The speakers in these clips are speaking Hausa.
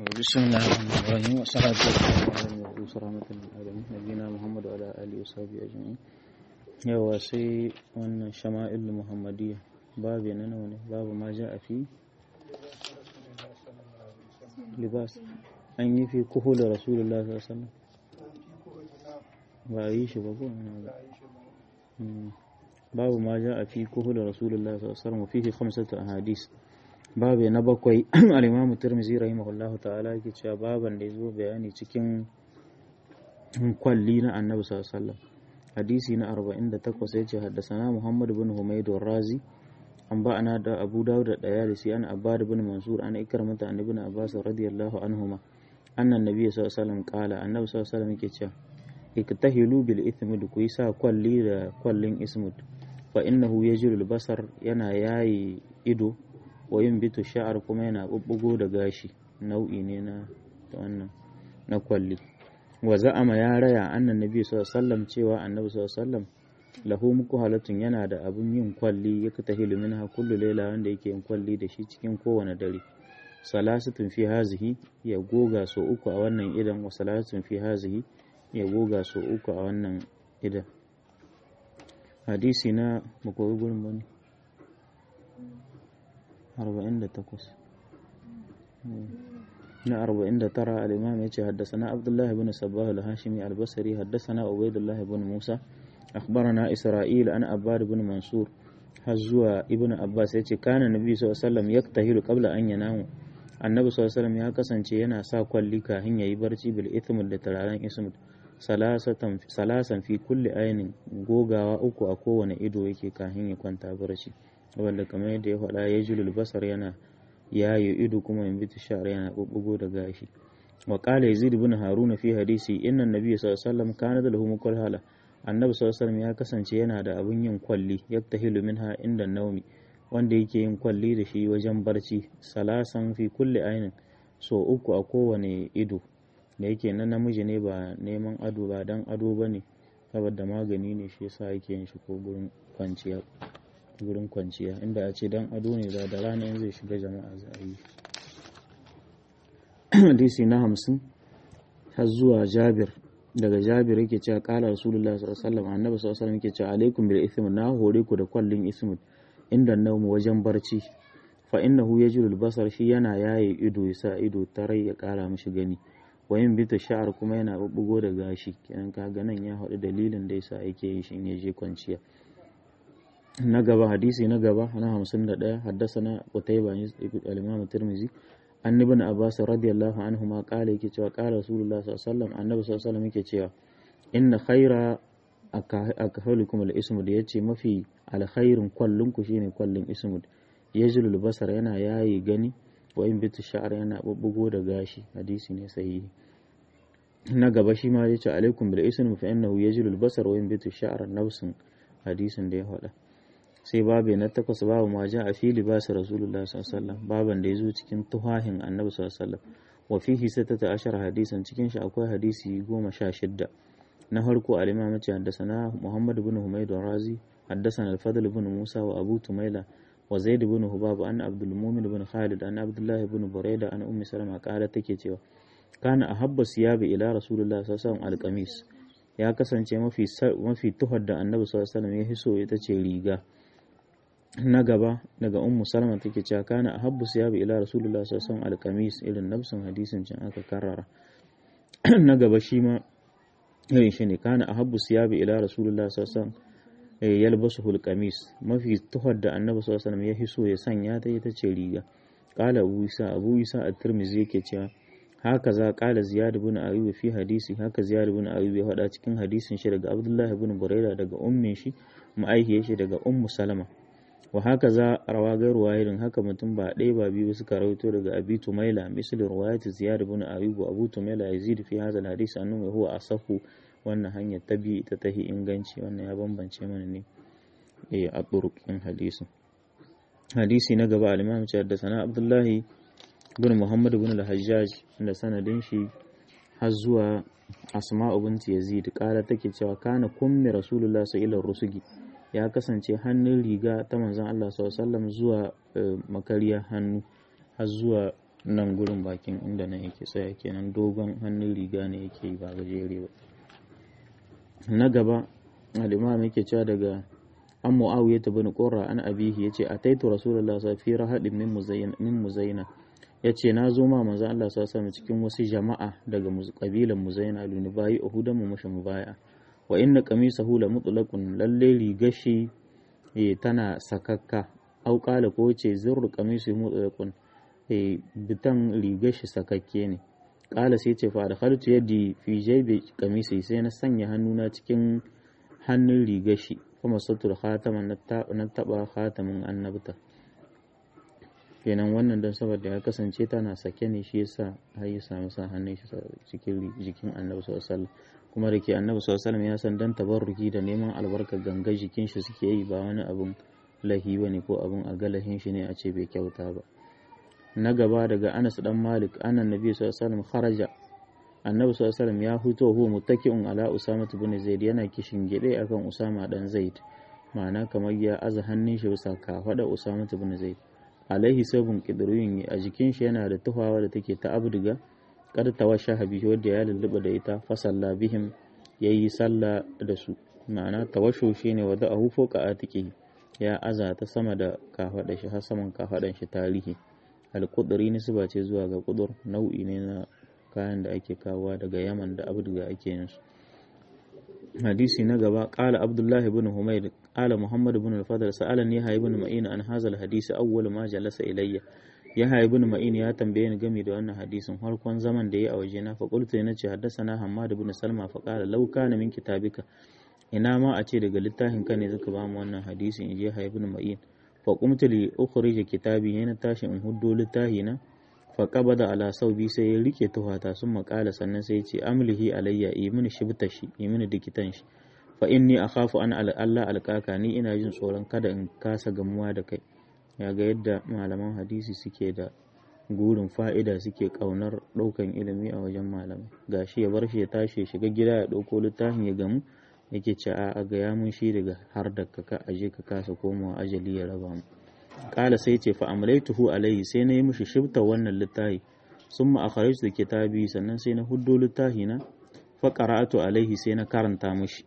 بسم الله الرحمن الرحيم والصلاة والسلام على المبعوث رحمة للعالمين نبينا محمد وعلى آله وصحبه أجمعين yawa sai wannan shama'il muhammadiyya babu na nawa ne babu ma ja a fi libas an yi fi kuhu da rasulullah sallallahu ba a yi shi ba ko babu ma ja a fi kuhu da rasulullah sallallahu fihi khamsatu ahadis babu na bakwai al-imam tirmidhi rahimahullahu ta'ala yake cewa baban da yazo bayani cikin kwalli na annabi sallallahu alaihi wasallam hadisi na 48 yace haddasana Muhammad bin Humayd razi an ba'ana da Abu Dawud da Dayalisi an Abbad bin Mansur an ikramata an ibn Abbas radiyallahu anhuma anna nabiyyi sallallahu alaihi wasallam qala annabi sallallahu alaihi wasallam yake cewa iktahilu bil ithmid ku sa kwalli da kwallin ismud fa innahu yajrul basar yana yayi ido wa bitu sha'ar kuma yana bubbugo da gashi nau'i ne na wannan na kwalli wa za'ama ya raya annan nabi sallallahu alaihi wasallam cewa annabi sallallahu alaihi wasallam lahu muku halatun yana da abun yin kwalli ya katahilu minha kullu laila wanda yake yin kwalli da shi cikin kowane dare salasatun fi hazihi ya goga so uku a wannan idan wa salasatun fi hazihi ya goga so uku a wannan idan hadisi na makoyi gurin bane 48 na 49 al-imam yace haddathana Abdullah ibn Sabbah al-Hashimi al-Basri haddathana Ubaydullah ibn Musa akhbarana Isra'il an Abbad ibn Mansur har zuwa ibn Abbas yace kana nabi sallallahu alaihi wasallam yaktahilu qabla an yanamu annabi sallallahu alaihi wasallam ya kasance yana sa kwalli kafin yayi barci bil ithmud da tararen ismud salasatan salasan fi kulli aynin gogawa uku a kowane ido yake kafin ya kwanta barci wanda kamar yadda ya faɗa ya julul basar yana yayi ido kuma in bitu sha'ar yana bubbugo da gashi wa qala yazid ibn haruna fi hadisi inna nabiy sallallahu alaihi wasallam kana da lahu mukal hala annabi sallallahu alaihi wasallam ya kasance yana da abun yin kwalli yaktahilu minha inda naumi wanda yake yin kwalli da shi wajen barci salasan fi kulli ainin so uku a kowane ido da yake na namiji ne ba neman ado ba dan ado bane saboda magani ne shi yasa yake yin shi ko gurin kwanciya wurin kwanciya inda a ce dan ado ne da rana in zai shiga jama'a za a yi hadisi na hamsin har zuwa jabir daga jabir yake cewa kala rasulullah sallallahu alaihi wasallam annabi sallallahu alaihi wasallam yake cewa alaikum bil ism na hore ku da kwallin ism inda naumu wajen barci fa innahu yajiru al basar shi yana yaye ido yasa ido tarai ya kara mishi gani wayin bita sha'ar kuma yana bubbugo da gashi kenan kaga nan ya haɗu dalilin da yasa yake yi shi in ya je kwanciya na gaba hadisi na gaba na hamsin da ɗaya haddasana Qutayba al-Imam Tirmidhi an ibn Abbas radiyallahu anhu ma kala yake cewa kala Rasulullah sallallahu alaihi wasallam annabi sallallahu alaihi wasallam yake cewa inna khaira akhalukum al-ismud yace mafi alkhairin kwallon ku shine kwallon ismud yajlul basar yana yayi gani wa in bitu sha'ar yana bubbugo da gashi hadisi ne sahihi na gaba shi ma yace alaikum bil ism fa innahu yajlul basar wa in bitu sha'ar nafsin hadisin da ya faɗa sai babu na takwas babu ma ja a fili ba su rasulullah sallallahu baban da ya zo cikin tuhahin annabi sallallahu wa fihi sittata ashar hadisan cikin shi akwai hadisi goma sha shidda na harko al-imam mace haddasana muhammad ibn humayd razi haddasana al-fadl ibn musa wa abu tumaila wa zaid ibn hubab an abdul mumin ibn khalid an abdullah ibn buraida an ummi salama kala take cewa kana ahabba siyabi ila rasulullah sallallahu alaihi al-qamis ya kasance mafi mafi tuhar da annabi sallallahu alaihi ya hiso ita ce riga na gaba daga ummu salama take cewa kana ahabbu siyabi ila rasulullah sallallahu alaihi alqamis irin nafsin hadisin can aka karrara na gaba shi ma irin shi ne kana ahabbu siyabi ila rasulullah sallallahu alaihi yalbasu alqamis mafi tuhar da annabi sallallahu alaihi ya hiso ya sanya ta ita ce riga qala abu isa abu isa at-tirmidhi yake cewa haka za kala ziyad ibn ayyub fi hadisi haka ziyad ibn ayyub ya faɗa cikin hadisin shi daga abdullah ibn buraida daga ummin shi ma'aihiyar shi daga ummu salama wa haka za rawa gairu wahidin haka mutum ba ɗaya ba biyu suka rawaito daga abi tumaila misali riwayat ziyad ibn ayyub abu tumaila yazid fi hadha alhadith annahu huwa asahu wannan hanyar ta bi ita tahi inganci wannan ya bambance mana ne eh a turuqin hadisin hadisi na gaba al-imam ce da sana abdullahi bin Muhammad bin al-Hajjaj da sanadin shi har zuwa Asma'u binti Yazid kara take cewa kana kummi Rasulullah sallallahu rusugi ya kasance hannun riga ta manzon Allah sallallahu zuwa makariya hannu har zuwa nan gurin bakin inda nan yake tsaya kenan dogon hannun riga ne yake yi ba gajere ba na gaba al-imam yake cewa daga an muawiya ta bin qurra an abihi yace ataitu rasulullah sallallahu alaihi wasallam fi min muzayyana min muzayyana yace na zo ma manzo Allah sallallahu alaihi wasallam cikin wasu jama'a daga kabilan muzayyana luni bayi uhudan mu mushi mubaya wa inna qamisahu la mutlaqun lalle rigashi tana sakakka au qala ko yace zurru qamisu mutlaqun bitan rigashi sakakke ne kala sai ce fa da khaltu yadi fi jaybi kamisi sai na sanya hannuna cikin hannun rigashi kuma satur khataman na taba khatamin annabta kenan wannan don saboda ya kasance tana sake ne shi yasa har ya samu sa hannun shi cikin jikin annabi sallallahu kuma da ke annabi sallallahu ya san dan tabarruki da neman albarkar gangar jikin shi suke yi ba wani abun lahi bane ko abun a galahin shi ne a ce bai kyauta ba na gaba daga Anas dan Malik annan Nabi sallallahu alaihi wasallam kharaja Annabi sallallahu alaihi wasallam ya fito huwa muttaki'un ala Usama ibn Zaid yana kishin gide akan Usama dan Zaid ma'ana kamar ya aza hannun shi bisa kafada Usama ibn Zaid alaihi sabun qidruyun a jikin shi yana da tuhawa da take ta abdiga kad tawasha habi wanda ya lulluba da ita fa salla bihim yayi sallah da su ma'ana tawashu shine wada ahu foka atiki ya aza ta sama da kafada shi har saman kafadan shi tarihi alƙuduri nisba ce zuwa ga ƙudur nau'i ne na kayan da ake kawowa daga yaman da abduga ake yin su hadisi na gaba ƙala abdullahi bin humayd ƙala muhammad bin al-fadl sa'ala ni hayy bin ma'in an hazal hadisi awwal ma jalasa ilayya ya hayy bin ma'in ya tambaye ni game da wannan hadisin farkon zaman da ya a waje na fa qultu na ce haddathana hammad bin salma fa qala law kana min kitabika ina ma a ce daga littafin ka ne zaka ba mu wannan hadisin in je hayy bin ma'in faƙumta li ukhrija kitabi yana tashi in huddo littahi na fa qabada ala saubi sai ya rike tuhata sun maƙala sannan sai ya ce amlihi alayya yi mini shibta shi yi mini dikitan shi fa inni akhafu an Allah alƙaka ni ina jin tsoron kada in kasa gamuwa da kai ya ga yadda malaman hadisi suke da gurin fa'ida suke ƙaunar ɗaukan ilimi a wajen malamai gashi ya bar shi ya tashi ya shiga gida ya ɗauko littafin ya gamu yake ce a gaya mun shi daga har da ka aje ka kasa komawa ajali ya raba mu kala sai ce fa amlaituhu alaihi sai na yi mishi shibta wannan littafi summa akhrajtu kitabi sannan sai na huddo littafi na fa qara'atu alaihi sai na karanta mishi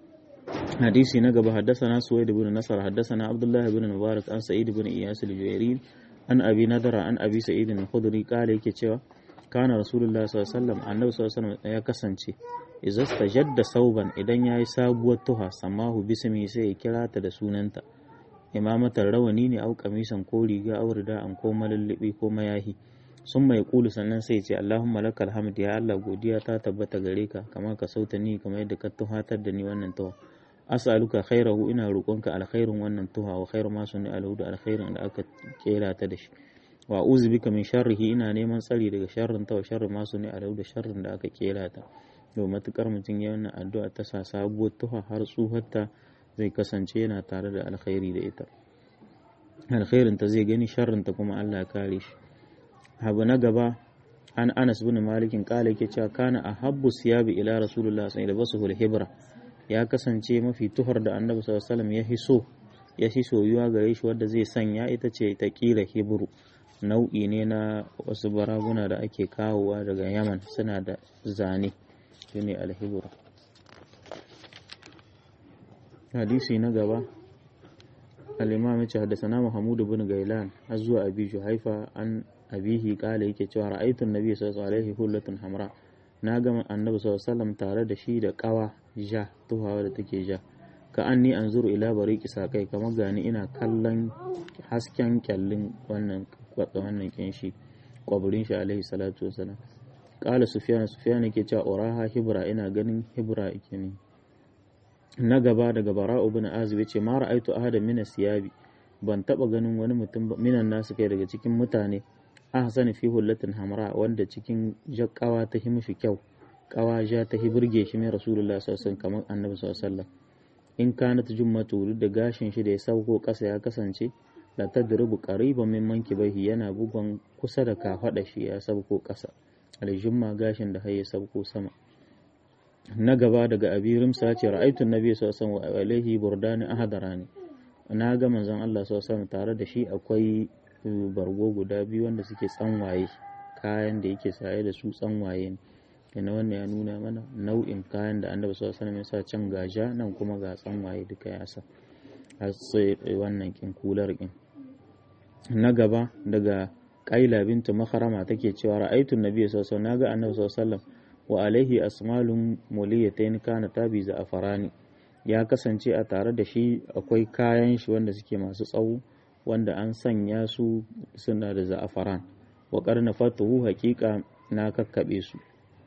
hadisi na gaba haddathana suwaid ibn nasar haddathana abdullah ibn mubarak an sa'id ibn iyas al-juwairi an abi nadara an abi sa'id al-khudri kala yake cewa kana rasulullah sallallahu alaihi wasallam annabi sallallahu alaihi wasallam ya kasance idza stajadda sauban idan yayi sabuwar tuha samahu bismi sai ya kira ta da sunanta imamatar rawani ne au kamisan ko riga au rida an ko malullubi ko mayahi sun mai kulu sannan sai ce Allahumma lakal hamd ya Allah godiya ta tabbata gare ka kamar ka sauta ni kamar yadda ka tuhatar da ni wannan tuha as'aluka khairahu ina roƙonka alkhairin wannan tuha wa khairu ma sunni alahu da alkhairin da aka kera ta da shi wa uzu bika min sharrihi ina neman tsari daga sharrin ta wa sharri ma sunni alahu da sharrin da aka kera ta to matukar mutum ya wannan addu'a ta sa sabuwar tuha har tsuharta zai kasance yana tare da alkhairi da ita alkhairin ta zai gani sharrin ta kuma Allah ya kare shi abu na gaba an Anas bin Malikin kala yake cewa kana ahabbu siyabi ila rasulullah sallallahu alaihi wasallam hibra ya kasance mafi tuhar da annabi sallallahu alaihi wasallam ya hiso ya shi soyuwa gare shi wadda zai sanya ita ce ta kira hibru nau'i ne na wasu baraguna da ake kawowa daga yaman suna da zane shine alhibru hadisi na gaba al-imam yace haddathana Muhammad ibn Gailan har zuwa Abi Juhaifa an abihi kala yake cewa ra'aytu an-nabiy sallallahu alaihi hullatun hamra na ga annabi sallallahu alaihi wasallam tare da shi da kawa ja tuhawa da take ja ka anni anzuru ila bariqi sakai kamar gani ina kallon hasken kyallin wannan wannan kinshi kwaburin shi alaihi salatu wasalam kala sufyan sufyan yake cewa uraha hibra ina ganin hibra yake ne na gaba daga bara'u bin azib yace ma ra'aitu ahadan min siyabi ban taba ganin wani mutum minan nasu kai daga cikin mutane ahsani fi hullatin hamra wanda cikin jakkawa ta hi mishi kyau kawa ja ta hi burge shi mai rasulullahi sallallahu alaihi kamar annabi sallallahu alaihi wasallam in kanat jummatu da gashin shi da ya sauko kasa ya kasance la tadrubu qariban min mankibaihi yana bugon kusa da kafada shi ya sauko kasa aljumma gashin da har ya sauko sama na gaba daga abi rimsa ce ra'aytu nabi sallallahu alaihi wa alaihi burdani ahadarani na ga manzon Allah sallallahu alaihi tare da shi akwai bargo guda biyu wanda suke tsanwaye kayan da yake saye da su tsanwaye ne kenan wannan ya nuna mana nau'in kayan da annabi sallallahu alaihi wasallam ya sa can gaja nan kuma ga tsanwaye duka ya sa har sai wannan kin kular kin na gaba daga Qaila bintu Makharama take cewa ra'aytu an-nabiy sallallahu alaihi wasallam naga annabi sallallahu alaihi wasallam wa alaihi asmalun muliyatayn kana tabi za afarani ya kasance a tare da shi akwai kayan shi wanda suke masu tsawo wanda an sanya su suna da za'afaran wa karna fatuhu haƙiƙa na kakkaɓe su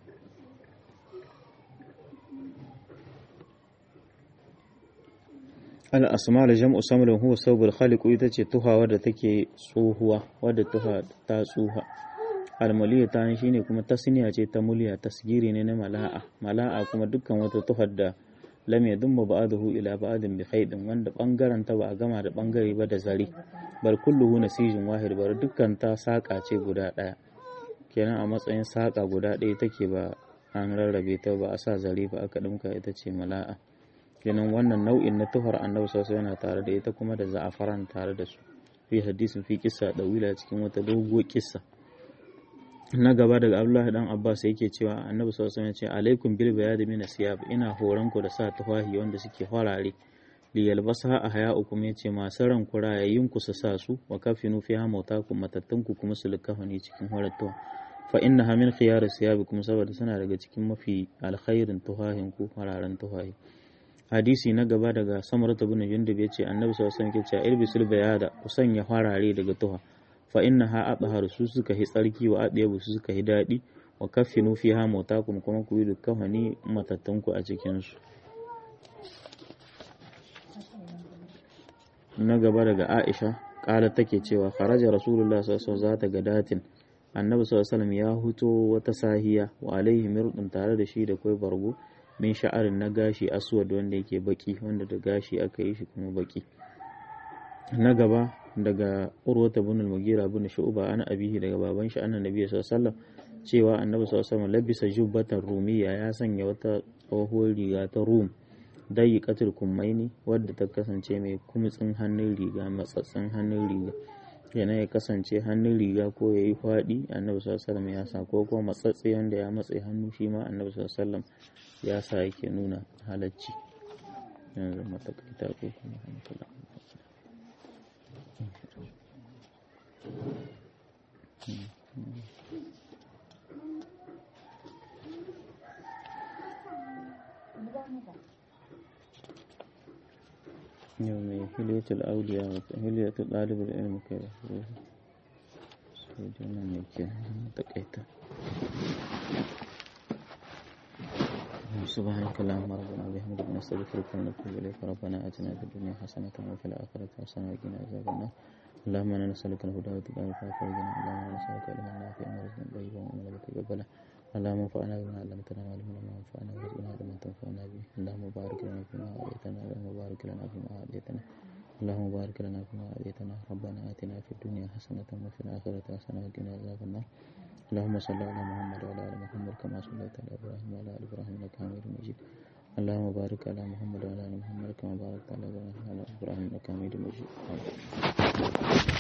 al-asmal jam'u samlun huwa sawbul khaliq ita ce tuha wadda take tsohuwa wadda tuha ta tsuha almuliya ta shine kuma tasniya ce ta muliya tasgiri ne na mala'a mala'a kuma dukkan wata tuhar da lam yadumma ba'dahu ila ba'din bi khaydin wanda bangaren ta ba a gama da bangare ba da zare bal kulluhu nasijin wahid bar dukkan ta saka ce guda daya kenan a matsayin saka guda ɗaya take ba an rarrabe ta ba a sa zare ba aka dinka ita ce mala'a kenan wannan nau'in na tuhar annabi sallallahu yana tare da ita kuma da za'afaran tare da su fi hadisin fi kissa dawila cikin wata doguwar kissa na gaba daga Abdullahi dan Abbas yake cewa Annabi sallallahu alaihi wasallam ya ce alaikum bil bayad min asiyab ina horon ku da sa tufahi wanda suke farare li yalbasa a haya'ukum yace masu ran ku rayayin ku su sa su wa kafinu fiha mautakum matattun ku kuma su likafani cikin horattuwa fa innaha min khiyar siyabikum saboda suna daga cikin mafi alkhairin tuhahin ku fararen tuhahi hadisi na gaba daga samarata bin jundub yace Annabi sallallahu alaihi wasallam yake cewa ilbisul bayada ku sanya farare daga tuha fa inna ha adhar su suka hi tsarki wa adiyabu su suka hi daɗi wa kaffinu fiha mautakum kuma ku yi dukkan wani matattanku a cikin su na gaba daga Aisha kala take cewa kharaja rasulullah sallallahu alaihi wasallam zata gadatin annabi sallallahu alaihi wasallam ya huto wata sahiya wa alaihi mirdun tare da shi da kai bargo min sha'arin na gashi aswad wanda yake baki wanda da gashi aka yi shi kuma baki na gaba daga urwata bin al-mugira bin shu'ba ana abihi daga baban shi annabi nabi sallallahu alaihi wasallam cewa annabi sallallahu alaihi wasallam labisa jubbatan rumiya ya sanya wata tsohuwar riga ta rum dai katul kummaini wadda ta kasance mai kumtsin hannun riga matsatsin hannun riga yana ya kasance hannun riga ko ya yi faɗi annabi sallallahu alaihi wasallam ya sa ko kuma matsatsi wanda ya matse hannu shi ma annabi sallallahu alaihi wasallam ya sa yake nuna halacci yanzu matakaita ko kuma hankala yau mai hiliyatul auliya wata hiliyatul ɗalibul ilmi kai da su sai jana mai ke takaita سبحانك اللهم ربنا وبحمدك نستغفرك ونتوب اليك ربنا اتنا في الدنيا حسنه وفي الاخره حسنه وقنا عذاب النار اللهم انا نسالك الهدى والتقى والعفاف والغنى اللهم انا نسالك علما نافعا ورزقا طيبا وعملا متقبلا اللهم انفعنا بما علمتنا وعلمنا ما ينفعنا وارزقنا علما تنفعنا به اللهم بارك لنا فيما اعطيتنا اللهم بارك لنا فيما اعطيتنا اللهم بارك لنا فيما اعطيتنا ربنا اتنا في الدنيا حسنه وفي الاخره حسنه وقنا عذاب النار اللهم صل على محمد وعلى ال محمد كما صليت على ابراهيم وعلى ال ابراهيم انك حميد مجيد اللهم بارك على محمد وعلى ال محمد كما باركت على ابراهيم وعلى ال ابراهيم انك حميد مجيد